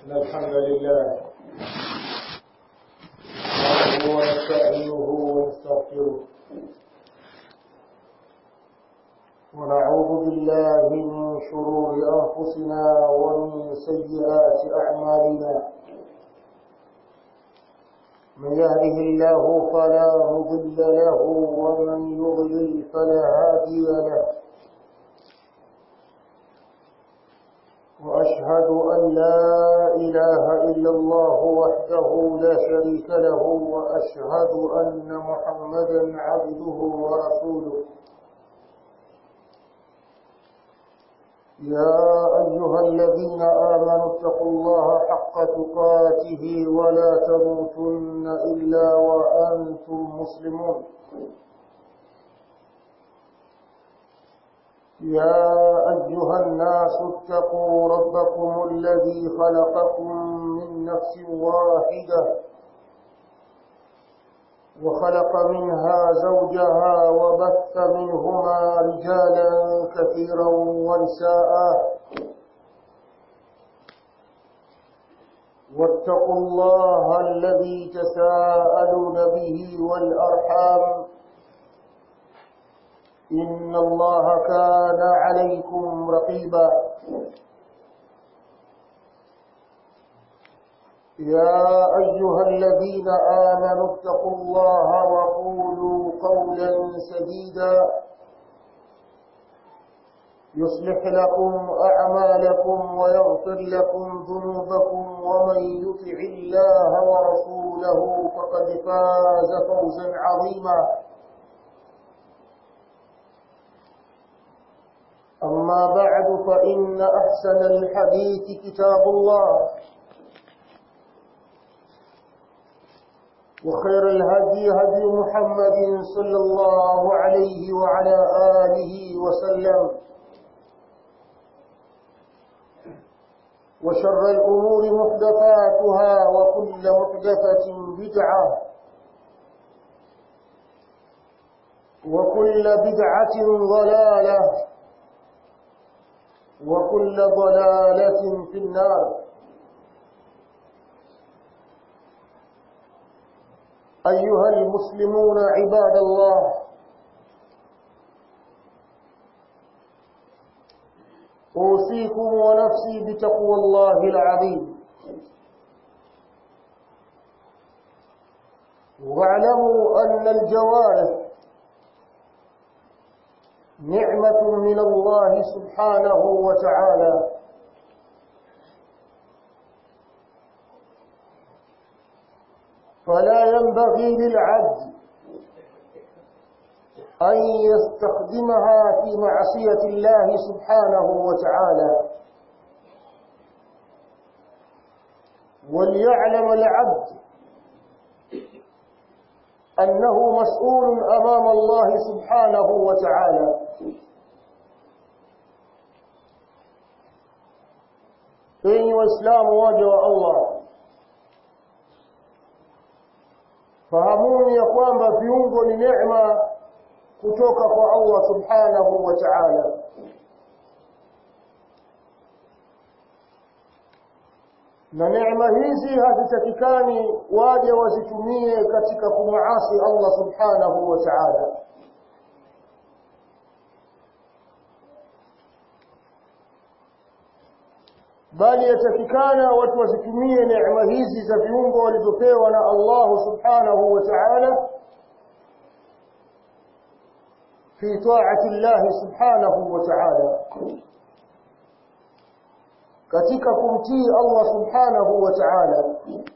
إن الحمد لله نحمده ونستعينه ونستغفره ونعوذ بالله من شرور أنفسنا ومن سيئات أعمالنا من يهده الله فلا مضل له ومن يضلل فلا هادي له وأشهد أن لا إله إلا الله وحده لا شريك له وأشهد أن محمدا عبده ورسوله يا أيها الذين آمنوا اتقوا الله حق تقاته ولا تموتن إلا وأنتم مسلمون يا أيها الناس اتقوا ربكم الذي خلقكم من نفس واحدة وخلق منها زوجها وبث منهما رجالا كثيرا ونساء واتقوا الله الذي تساءلون به والأرحام إن الله كان عليكم رقيبا يا أيها الذين آمنوا اتقوا الله وقولوا قولا سديدا يصلح لكم أعمالكم ويغفر لكم ذنوبكم ومن يطع الله ورسوله فقد فاز فوزا عظيما أما بعد فإن أحسن الحديث كتاب الله وخير الهدي هدي محمد صلى الله عليه وعلى آله وسلم وشر الأمور محدثاتها وكل محدثة بدعة وكل بدعة ضلالة وكل ضلالة في النار أيها المسلمون عباد الله أوصيكم ونفسي بتقوى الله العظيم واعلموا أن الجوارح نعمة من الله سبحانه وتعالى فلا ينبغي للعبد أن يستخدمها في معصية الله سبحانه وتعالى وليعلم العبد أنه مسؤول أمام الله سبحانه وتعالى enyi waislamu waja wa allah fahamuni ya kwamba viungo ni neema kutoka kwa allah subhanahu wa taala na neema hizi hazitakikani waje wazitumie katika kumuasi allah subhanahu wa taala bali yatakikana watu wazitumie neema hizi za viungo walizopewa na allahu subhanahu wa taala fi taati llahi subhanahu wa taala katika kumtii allah subhanahu wa taala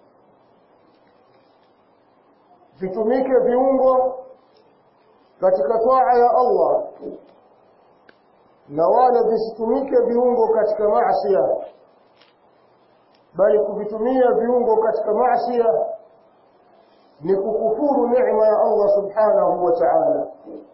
vitumike viungo katika taa ya allah na wala visitumike viungo katika masia bali kuvitumia viungo katika masia ni kukufuru neema ya allah subhanahu wa taala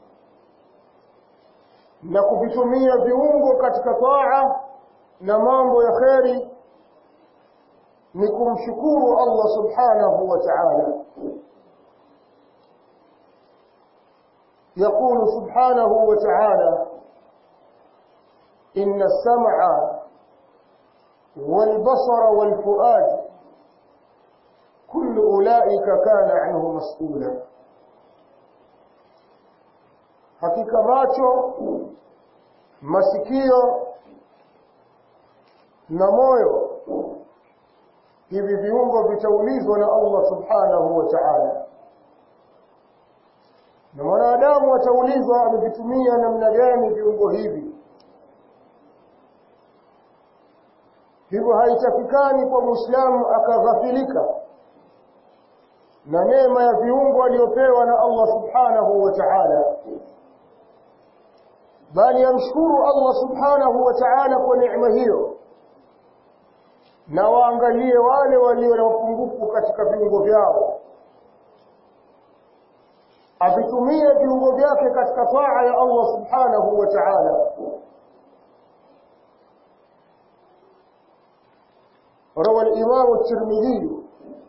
na kuvitumia viungo katika taa na mambo ya kheri ni kumshukuru allah subhanahu wa taala يقول سبحانه وتعالى إن السمع والبصر والفؤاد كل أولئك كان عنه مسؤولا hakika macho masikio na moyo hivi viungo vitaulizwa na Allah subhanahu wa ta'ala na mwanadamu ataulizwa amevitumia namna gani viungo hivi hivyo haitakikani kwa muislamu akaghafilika na neema ya viungo aliyopewa na Allah subhanahu wa ta'ala bali amshukuru Allah subhanahu wa ta'ala kwa neema hiyo na waangalie wale walio na mapungufu katika viungo vyao avitumie viungo vyake katika taa ya Allah subhanahu wa ta'ala روى الإمام الترمذي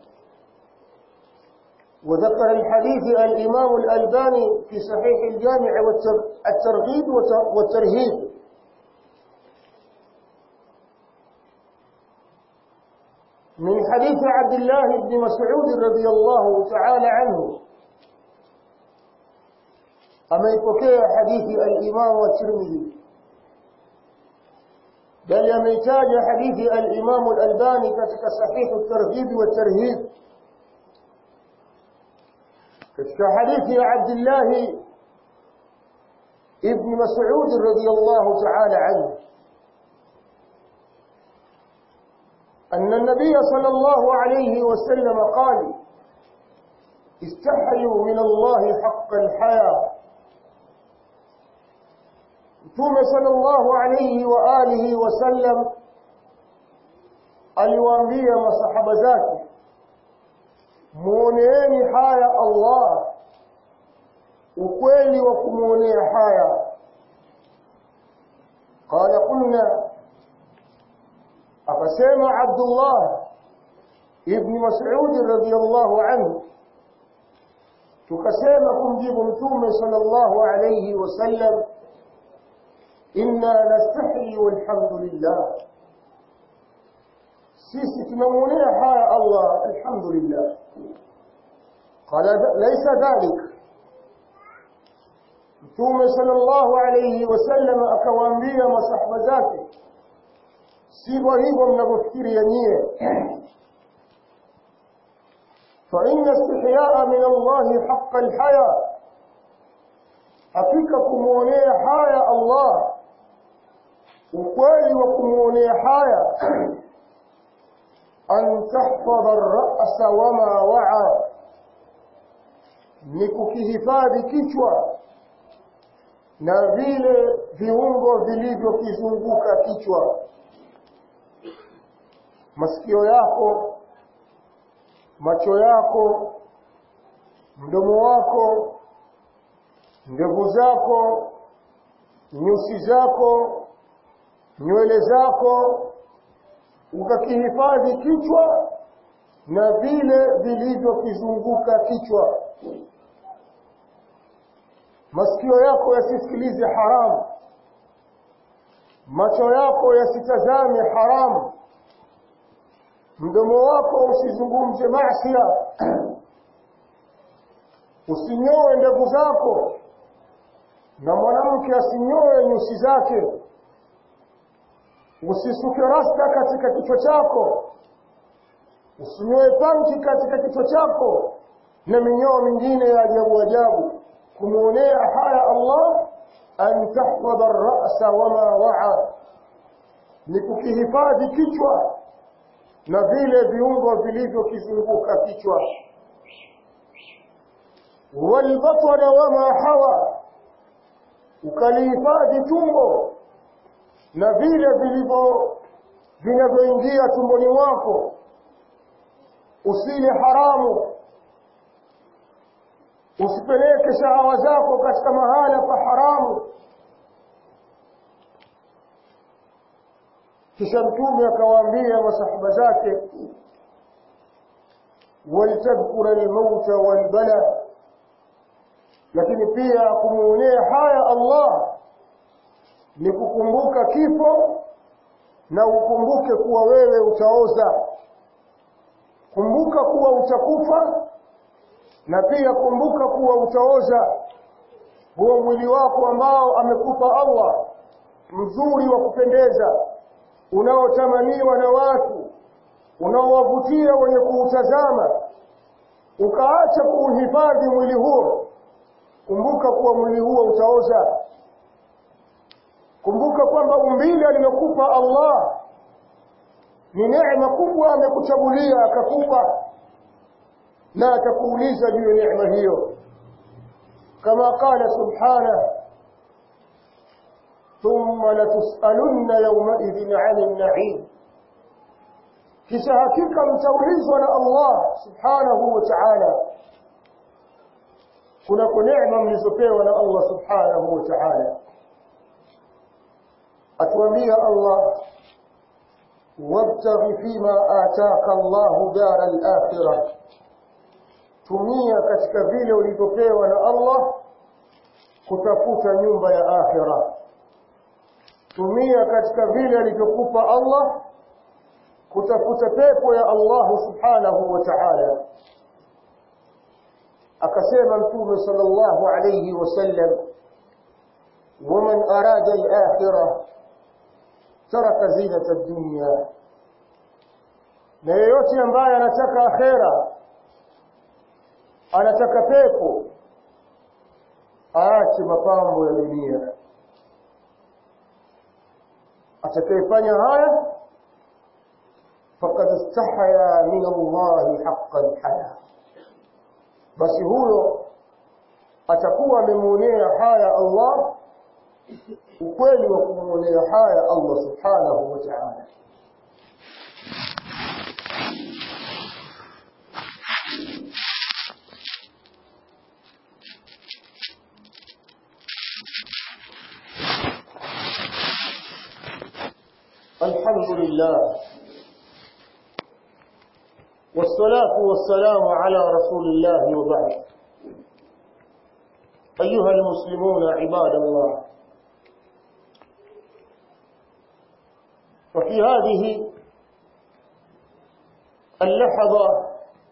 وذكر الحديث الإمام الألباني في صحيح الجامع والترغيب والترهيب من حديث عبد الله بن مسعود رضي الله تعالى عنه أما يبكي حديث الإمام الترمذي بل يميتاج حديث الإمام الألباني كتك صحيح الترغيب والترهيب كتك حديث عبد الله ابن مسعود رضي الله تعالى عنه أن النبي صلى الله عليه وسلم قال استحيوا من الله حق الحياة Mtume sallallahu alayhi wa alihi wasallam aliwaambia masahaba zake muoneeni haya Allah ukweli wa kumuonea haya qala qulna akasema Abdullah ibn Mas'ud radhiyallahu anhu tukasema kumjibu mtume sallallahu alayhi wasallam inna nastahi walhamdulillah sisi tunamuonea haya Allah alhamdulillah qala laysa dhalik mtume sallallahu alayhi wasallam akawaambia masahaba zake sivyo hivyo mnavyofikiria nyie فإن استحياء من الله حق الحياة hakika kumwonea haya Allah ukweli wa kumwonea haya an tahfadha ar-ra'sa wama wa'a ni kukihifadhi kichwa na vile viungo vilivyokizunguka kichwa masikio yako macho yako mdomo wako ndevu zako nyusi zako nywele zako ukakihifadhi kichwa na vile vilivyokizunguka kichwa masikio yako yasisikilize haramu macho yako yasitazame haramu mdomo wako usizungumze masia usinyoe ndevu zako na mwanamke asinyoe nyusi zake usisuke rasta katika kichwa chako usinyoe panki katika kichwa chako na minyoo mingine ya ajabu ajabu kumwonea haya Allah an tahfadha ar-ra'sa wama wa'a ni kukihifadhi kichwa na vile viungo vilivyokizunguka kichwa walbatana wama hawa ukalihifadhi tumbo na vile vilivyo vinavyoingia tumboni mwako usile haramu usipeleke shahawa zako katika mahala pa haramu kisha mtume akawaambia masahaba zake waltadhkura almauta walbala lakini pia kumuonea haya Allah ni kukumbuka kifo na ukumbuke kuwa wewe utaoza kumbuka kuwa utakufa na pia kumbuka kuwa utaoza huo mwili wako ambao amekupa Allah mzuri wa kupendeza unaotamaniwa na watu unaowavutia wenye kuutazama ukaacha kuuhifadhi mwili huo kumbuka kuwa mwili huo utaoza kumbuka kwamba umbile alilokupa Allah ni neema kubwa amekuchagulia akakupa na atakuuliza juu ya neema hiyo kama qala subhanahu ثم لتسألن يومئذ عن النعيم kisha hakika mtaulizwa na Allah subhanahu wa ta'ala kuna neema mlizopewa na Allah subhanahu wa ta'ala atuambia Allah wabtaghi fima ataka Allah dar al-akhirah tumia katika vile ulivyopewa na Allah kutafuta nyumba ya akhirah tumia katika vile alivyokupa Allah kutafuta pepo ya Allah subhanahu wa ta'ala akasema mtume sallallahu alayhi wasallam ومن أراد الآخرة ترك زينة الدنيا na yeyote ambaye anataka akhera anataka pepo aache mapambo ya dunia atakayefanya haya faqad istahya min Allah haqqan haya basi huyo atakuwa amemuonea haya Allah ukweli wa kumuonea haya Allah subhanahu wa ta'ala الحمد لله والصلاة والسلام على رسول الله وبعد أيها المسلمون عباد الله وفي هذه اللحظة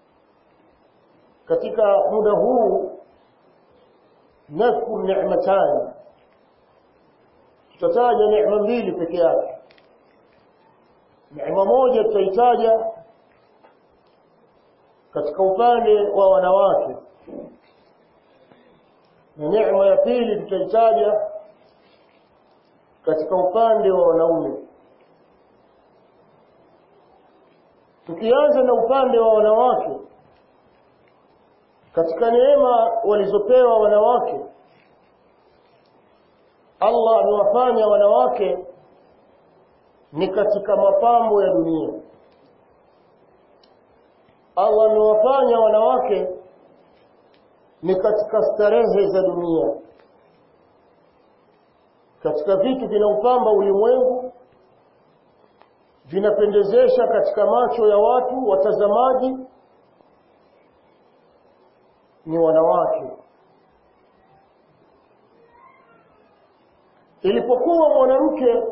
katika muda huu nadhkur ni'matani tutataja neema mbili peke yake neema moja tutaitaja katika upande wa wanawake na neema ya pili tutaitaja katika upande wa wanaume tukianza na upande wa wanawake katika neema walizopewa wanawake Allah amewafanya wanawake ni katika mapambo ya dunia Allah amewafanya wanawake ni katika starehe za dunia katika vitu vinaupamba ulimwengu vinapendezesha katika macho ya watu watazamaji ni wanawake ilipokuwa mwanamke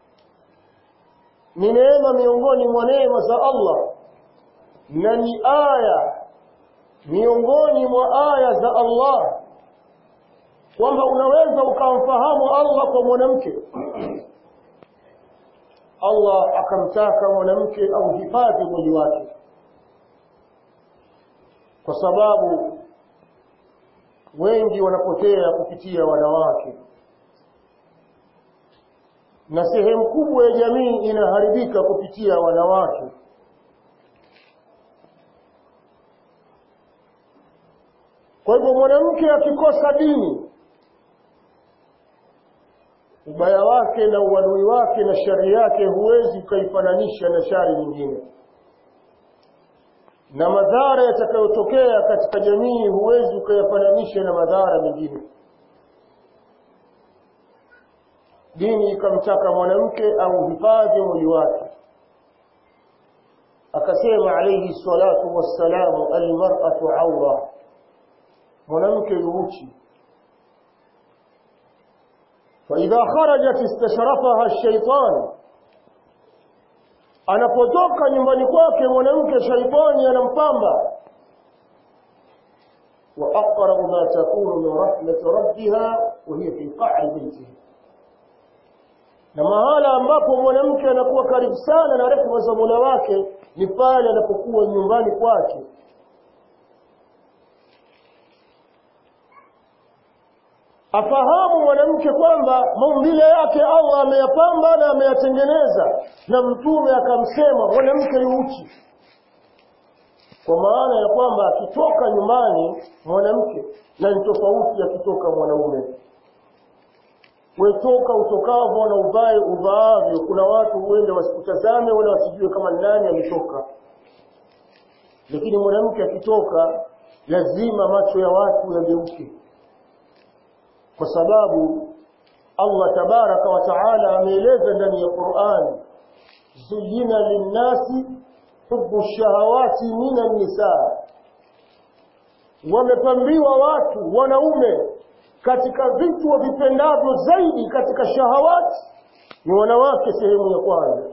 ni neema miongoni mwa neema za Allah na ni aya miongoni mwa aya za Allah kwamba unaweza ukamfahamu Allah kwa mwanamke Allah akamtaka mwanamke au hifadhi mwili wake kwa sababu wengi wanapotea kupitia wanawake na sehemu kubwa ya jamii inaharibika kupitia wanawake kwa hivyo mwanamke akikosa dini ubaya wake na uadui wake na shari yake huwezi ukaifananisha na shari nyingine na madhara yatakayotokea katika jamii huwezi ukayafananisha na madhara mengine dini ikamtaka mwanamke au hifadhi mwili wake akasema alayhi salatu wassalamu almar'atu awra mwanamke yuuchi فإذا خرجت استشرفها الشيطان anapotoka nyumbani kwake mwanamke shaitani anampamba وأقرب ما تكون من رحمة ربها وهي في قعر بيتها na mahala ambapo mwanamke anakuwa karibu sana na rehema za Mola wake ni pale anapokuwa nyumbani kwake afahamu mwanamke kwamba maumbile yake Allah ameyapamba na ameyatengeneza na mtume akamsema mwanamke yuuchi kwa maana ya kwamba akitoka nyumbani mwanamke na ni tofauti akitoka mwanaume wetoka utokavyo na uvae uvaavyo kuna watu huenda wasikutazame wala wasijue kama nani ametoka lakini mwanamke akitoka lazima macho ya watu yageuke kwa sababu Allah tabaraka wa taala ameeleza ndani ya Qur'an zuyina linnasi hubu shahawati minan nisa wamepambiwa watu wanaume katika vitu wavipendavyo zaidi katika shahawati ni wanawake sehemu ya kwanza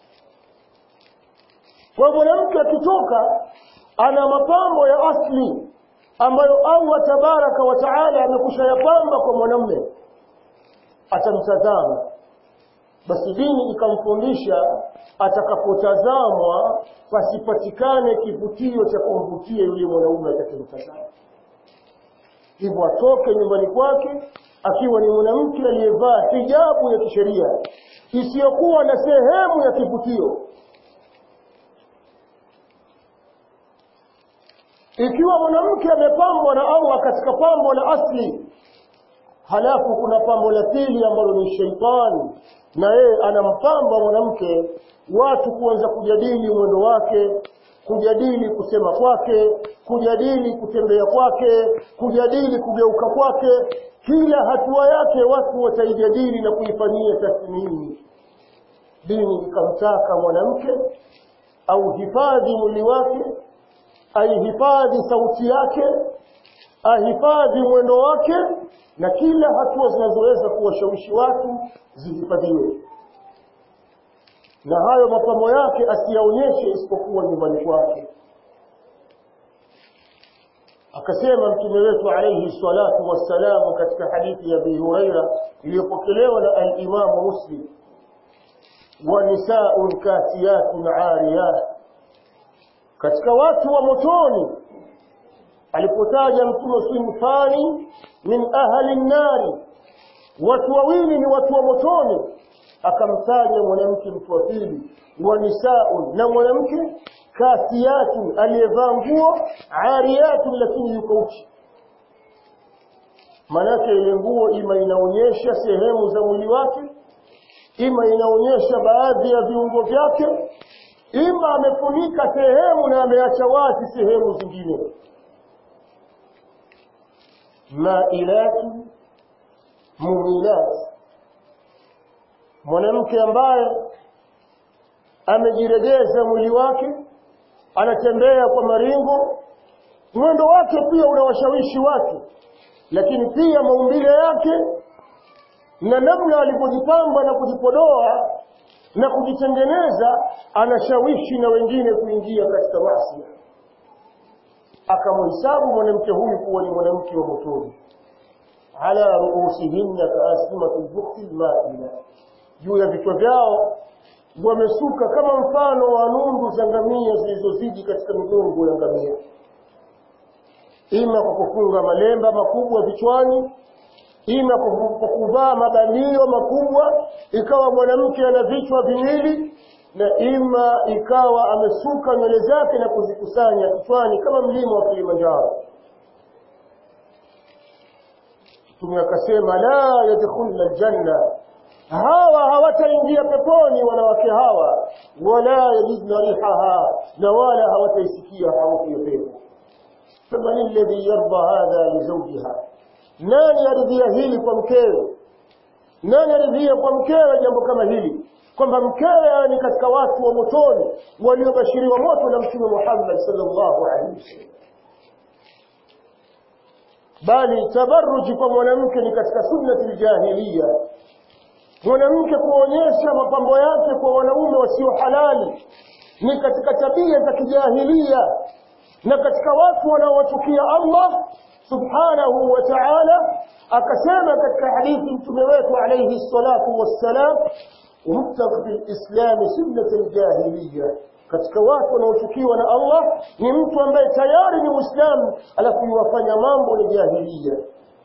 kwa mwanamke akitoka ana mapambo ya asli ambayo Allah tabaraka wa taala amekusha yapamba kwa mwanamume atamtazama basi dini ikamfundisha atakapotazamwa pasipatikane kivutio cha kumvutia yule mwanaume atakayemtazama hivyo atoke nyumbani kwake akiwa ni mwanamke aliyevaa hijabu ya kisheria isiyokuwa na sehemu ya kivutio ikiwa mwanamke amepambwa na Allah katika pambo la asli halafu kuna pambo la pili ambalo ni sheitani na yeye anampamba mwanamke watu kuanza kujadili mwendo wake kujadili kusema kwake kujadili kutembea kwake kujadili kugeuka kwake kila hatua yake watu wataijadili na kuifanyia tathmini dini ikamtaka mwanamke au hifadhi mwili wake aihifadhi sauti yake ahifadhi mwendo wake na kila hatua zinazoweza kuwashawishi watu zihifadhiwe na hayo mapambo yake asiyaonyeshe isipokuwa nyumbani kwake akasema mtume wetu alayhi salatu wassalamu katika hadithi ya Abi Huraira iliyopokelewa na al-Imam Muslim wa nisaa'un kasiyatun 'ariyat katika watu wa motoni alipotaja mtume sinfani min ahli nnari watu wawili ni watu wa motoni akamtaja mwanamke mtu wa pili wa nisaun na mwanamke kasiyatun aliyevaa nguo ariyatun lakini yuko uchi manake ile nguo ima inaonyesha sehemu za mwili wake ima inaonyesha baadhi ya viungo vyake ima amefunika sehemu na ameacha wazi sehemu zingine mailati mumilat mwanamke ambaye amejiregeza mwili wake anatembea kwa maringo mwendo wake pia unawashawishi watu lakini pia maumbile yake na namna alivyojipamba na kujipodoa na kujitengeneza anashawishi na wengine kuingia katika maasi akamhesabu mwanamke huyu kuwa ni mwanamke wa motoni ala ruusihinna kaaslimati lbukti lmaila juu ya vichwa vyao wamesuka kama mfano wa nundu za ngamia zilizozidi katika migongo ya ngamia ima kwa kufunga malemba makubwa vichwani ima kwa kuvaa mabanio makubwa ikawa mwanamke ana vichwa viwili na ima ikawa amesuka nywele zake na kuzikusanya kichwani kama mlima wa Kilimanjaro Mtume akasema la yadkhulna aljanna hawa hawataingia peponi wanawake hawa wala yajidna rihaha na wala hawataisikia harufu ya pepo faman alladhi yarda hadha li zawjiha nani aridhia hili kwa mkewe nani aridhia kwa mkewe jambo kama hili kwamba mkewe ni katika watu wa motoni waliobashiriwa moto na mtume Muhammad sallallahu alaihi wasallam bali tabarruji kwa mwanamke ni katika sunnati jahiliya mwanamke kuonyesha mapambo yake kwa wanaume wasio halali ni katika tabia za kijahilia na katika watu wanaowachukia Allah subhanahu wa ta'ala akasema katika hadithi mtume wetu alayhi salatu wassalam mubtaghi fil islam sunnat aljahiliya katika watu wanaochukiwa na Allah ni mtu ambaye tayari ni muislamu alafu yuwafanya mambo ya jahiliya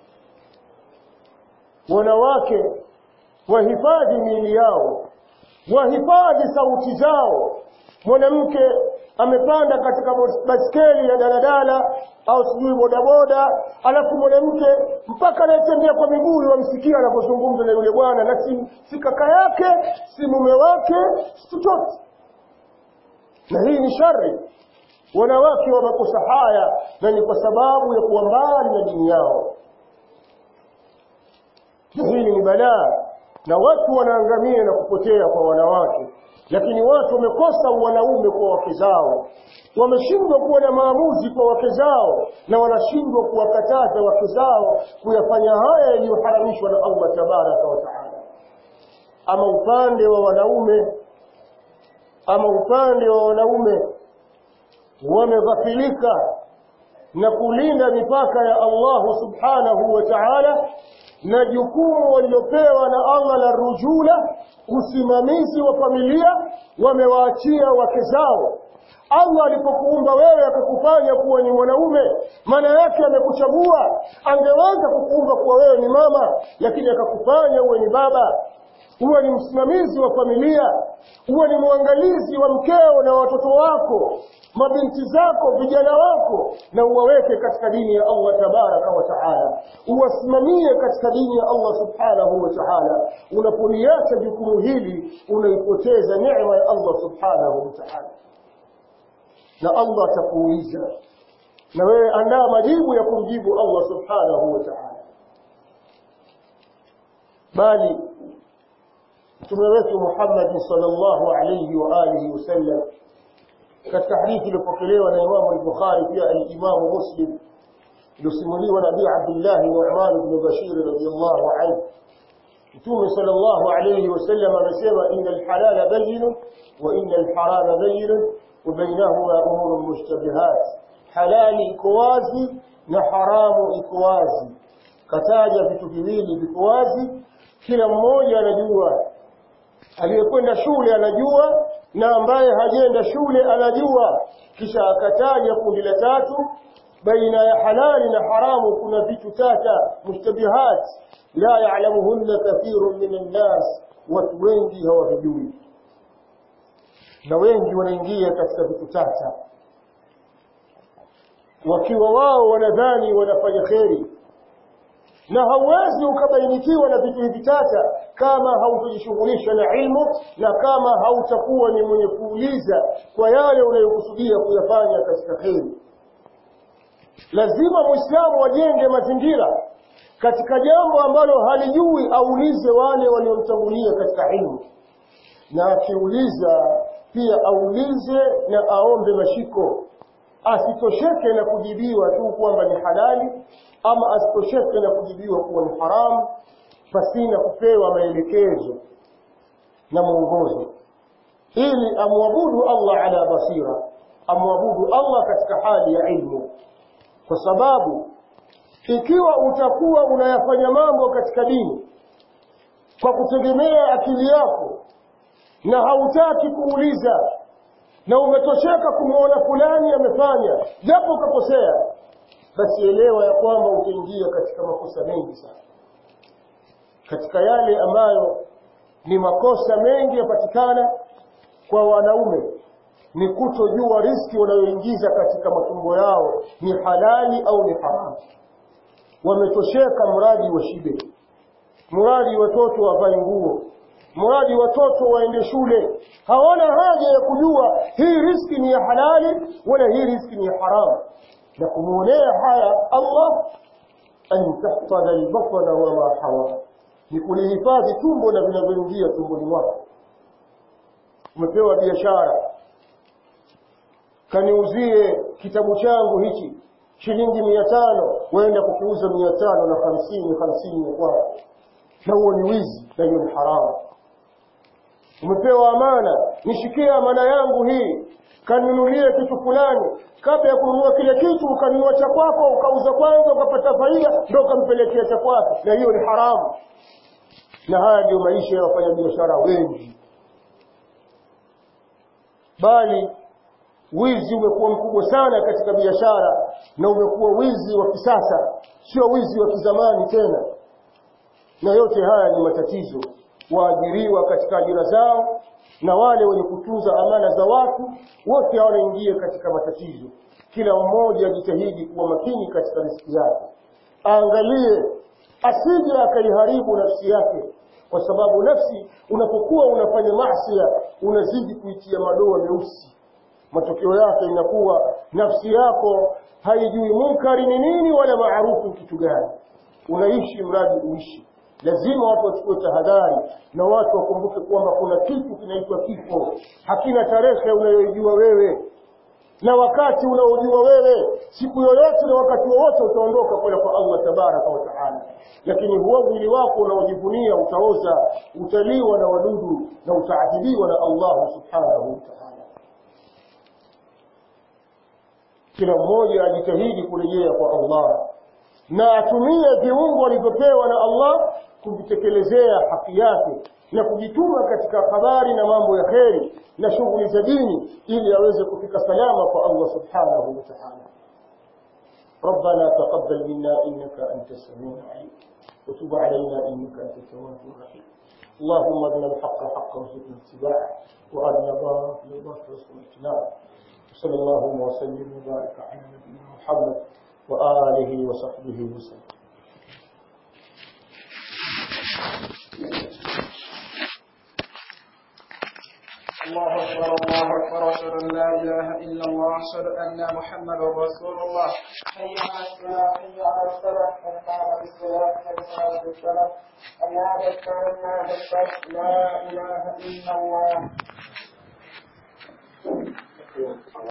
wanawake wahifadhi miili yao wahifadhi sauti zao mwanamke amepanda katika baskeli ya daladala au sijui bodaboda alafu mwanamke mpaka anayetembea kwa miguu wamsikia anapozungumza na yule bwana na si, si kaka yake si mume wake si chochote na hii ni shari wanawake wamekosa haya na ni kwa sababu ya kuwa mbali na dini yao na hili ni balaa na watu wanaangamia na kupotea kwa wanawake lakini watu wamekosa wanaume kwa wake zao wameshindwa kuwa na maamuzi kwa wake zao na wanashindwa kuwakataza wake zao kuyafanya haya yaliyoharamishwa na Allah tabaraka wa taala ama upande wa wanaume ama upande wa wanaume wameghafilika na kulinda mipaka ya Allah subhanahu wa ta'ala na jukumu waliopewa na Allah la rujula usimamizi wa familia wamewaachia wake zao Allah alipokuumba wewe akakufanya kuwa ni mwanaume maana yake amekuchagua angeweza kukuumba kuwa wewe ni mama lakini akakufanya uwe ni baba uwe ni msimamizi wa familia uwe ni mwangalizi wa mkeo na watoto wako mabinti zako vijana wako na uwaweke katika dini ya Allah tabaraka wa taala uwasimamie katika dini ya Allah subhanahu wa taala unapoliacha jukumu hili unaipoteza neema ya Allah subhanahu wa taala na Allah atakuuliza na wewe andaa majibu ya kumjibu Allah subhanahu wa taala bali mtume wetu Muhammad sallallahu alayhi wa alihi wasallam katika hadithi iliyopokelewa na Imam al-Bukhari pia al-Imam Muslim iliyosimuliwa na Abi Abdullah Nu'man ibn Bashir radiyallahu anhu Mtume sallallahu alayhi wasallam amesema innal halala bayyin wa innal harama bayyin wa bainahuma umurun mushtabihat halali iko wazi na haramu iko wazi kataja vitu viwili viko wazi kila mmoja anajua aliyekwenda shule anajua na ambaye hajenda shule anajua kisha akataja kundi la tatu baina ya halali na haramu kuna vitu tata mushtabihat la ya'lamuhunna kathirun minan nas watu wengi hawavijui na wengi wanaingia katika vitu tata wakiwa wao wanadhani wanafanya kheri na hauwezi ukabainikiwa na vitu hivi tata kama hautojishughulisha na ilmu na kama hautakuwa ni mwenye kuuliza kwa yale unayokusudia kuyafanya katika kheri lazima muislamu wajenge mazingira katika jambo ambalo halijui aulize wale waliomtangulia katika ilmu na akiuliza pia aulize na aombe mashiko asitosheke na kujibiwa tu kwamba ni halali ama asitosheke na kujibiwa kuwa ni haramu pasina kupewa maelekezo na mwongozo ili amwabudu Allah ala basira amwabudu Allah katika hali ya ilmu kwa sababu ikiwa utakuwa unayafanya mambo katika dini kwa kutegemea akili yako na hautaki kuuliza na umetosheka kumwona fulani amefanya japo ukakosea basi elewa ya kwamba utaingia katika makosa mengi sana katika yale ambayo ni makosa mengi yapatikana kwa wanaume ni kutojua riski wanayoingiza katika matumbo yao ni halali au ni haramu wametosheka mradi wa shibe mradi watoto wavae nguo mradi watoto waende shule hawana haja ya kujua hii riski ni ya halali wala hii riski ni ya haramu na kumuonea haya Allah an tahfadha albatna wama hawa ni kulihifadhi tumbo na vinavyoingia tumboni mwako umepewa biashara kaniuzie kitabu changu hichi shilingi mia tano waenda kukiuza mia tano na hamsini hamsini ya kwako na huo ni wizi na hiyo ni haramu umepewa amana nishikie amana yangu hii kanunulie kitu fulani kabla ya kununua kile kitu ukanunua cha kwako ukauza kwanza ukapata faida ndo ukampelekea cha kwake na hiyo ni haramu na haya ndio maisha ya wafanyabiashara wengi bali wizi umekuwa mkubwa sana katika biashara na umekuwa wizi wa kisasa sio wizi wa kizamani tena na yote haya ni matatizo waajiriwa katika ajira zao na wale wenye kutunza amana za watu wote wanaingia katika matatizo kila mmoja ajitahidi kuwa makini katika riziki yake aangalie asije akaiharibu nafsi yake kwa sababu nafsi unapokuwa unafanya maasi unazidi kuitia madoa meusi matokeo yake inakuwa nafsi yako haijui munkari ni nini wala maarufu kitu gani unaishi mradi uishi lazima watu wachukue tahadhari na watu wakumbuke kwamba kuna kitu kinaitwa kifo hakina tarehe unayoijua wewe na wakati unaojua wewe siku yoyote na wakati wowote utaondoka kwenda kwa Allah tabaraka wa taala lakini huo mwili wako unaojivunia utaoza utaliwa na wadudu na utaadhibiwa na Allah subhanahu wa ta'ala kila mmoja ajitahidi kurejea kwa Allah na atumie viungo alivyopewa na Allah kuvitekelezea haki yake na kujituma katika habari na mambo ya kheri na shughuli za dini ili aweze kufika salama kwa Allah subhanahu wa ta'ala ربنا تقبل منا إنك أنت السميع العليم وتب علينا إنك أنت التواب الرحيم اللهم ارنا الحق حقا وارزقنا اتباعه وارنا باطل باطل وارزقنا اجتنابه وصلى الله وسلم وبارك على نبينا محمد وآله وصحبه وسلم الله أكبر الله أكبر أشهد أن لا إله إلا الله أشهد أن محمدا رسول الله حي على الصلاة حي على الصلاة قد قامت الصلاة قد قامت الصلاة الله أكبر الله أكبر لا إله إلا الله